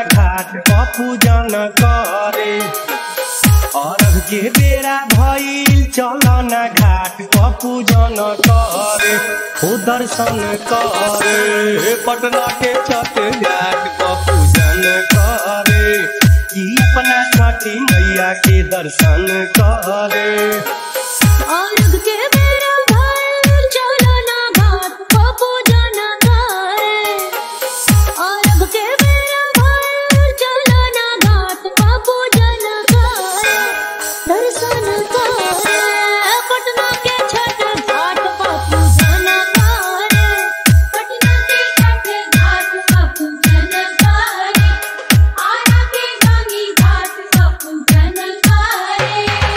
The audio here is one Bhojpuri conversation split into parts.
घाट प पूजन करे अरब के बेरा भइल चलन घाट प पूजन करे हो दर्शन करे पटना के छठ घाट प पूजन करे कि अपना छठी मैया के दर्शन करे अर्घ के बेरा भइल चलो ना घाट प पूजन करे अर्घ के बेरा भइल चलो ना घाट प पूजन करे दर्शन करे पटना के छठ घाट प पूजन करे पटना के छठ घाट प पूजन करे आरा के गंगी घाट प पूजन करे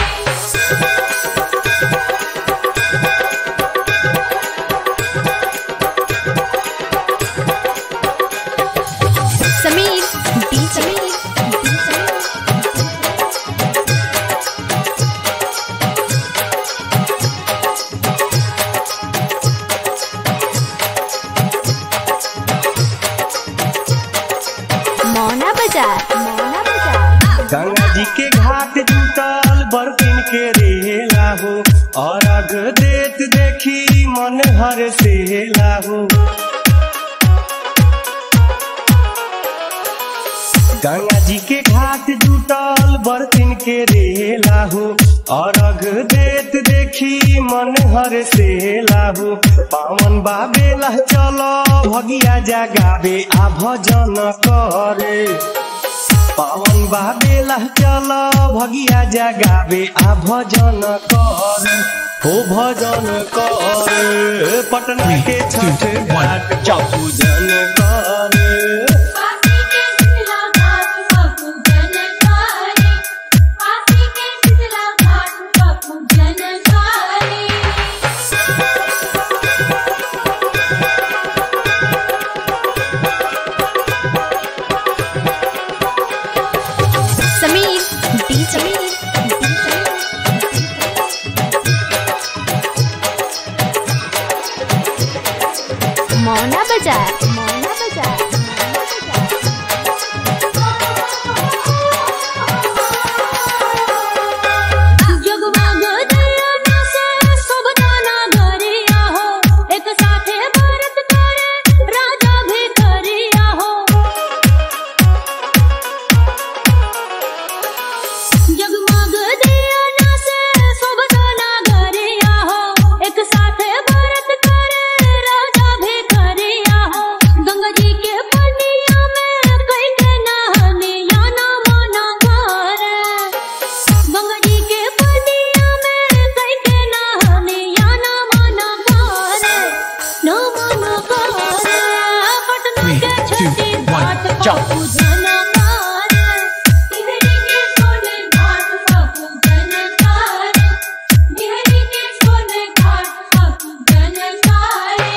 समीर डीजे मौना बाजार मौना बाजार गंगा जी के घाट जुटल बर्फिन के रेला हो और अग देत देखी मन हर सेला हो गंगा जी के घाट जुटल बर्फिन के रेला हो और अग देत देखी मन हर सेला हो पावन बाबेला चलो भगिया जगावे आ भजन करे पावन बाबेला चल भगिया जगावे आ भजन कर हो भजन कर पटना के छठ घाट पूजन कर आसी के शीतला घाट प पूजन करे आसी के शीतला घाट प पूजन करे समीर डीजे मौना बाजार मौना बाजार जगमग दिया से सब दाना गरिया हो एक साथे व्रत करे राजा भी करिया हो जगमग दिया से सब दाना गरिया हो एक साथे व्रत करे राजा भी करिया हो गंगा जी के पनिया में कई के नहनिया ना मना करे गंगा जी के पनिया में कई के नहनिया ना मना करे ना मना करे पटना के छठी घाट पर पूजन करे बिहरी के सोने घाट पर पूजन करे बिहरी के सोने घाट पर पूजन करे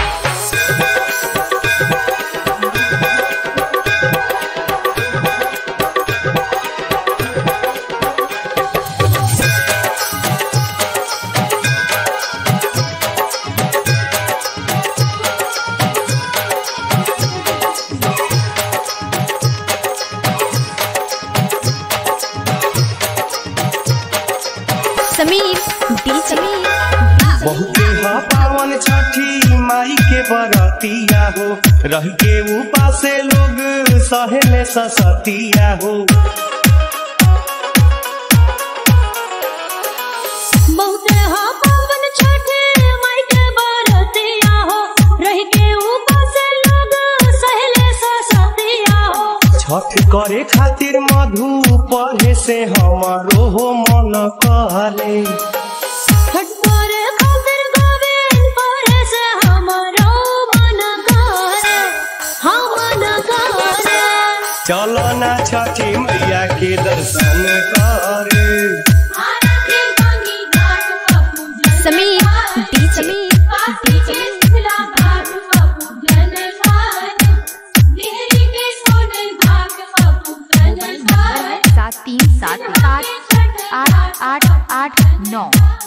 समीर डीजे बहुते ह पावन छठी माई के बरतिया हो रह के उपासे लोग सहेले ससतिया हो बहुते हा पावन छठे माई के बरतिया हो रह के उपास लोग सहले ससतिया हो छठ करे खातिर मधु पढ़े से हमारो हो मन कहले छठ करे खातिर गोविंद पढ़े से हमरो मन करे हाँ मन करे चलो ना छठी मैया के दर्शन करे आरा के गंगी घाट पर पूजन समीर डीजे आसी के शीतला घाट पर पूजन करे बिहरी के सोने घाट पर पूजन करे सात तीन सात आठ आठ आठ आठ नौ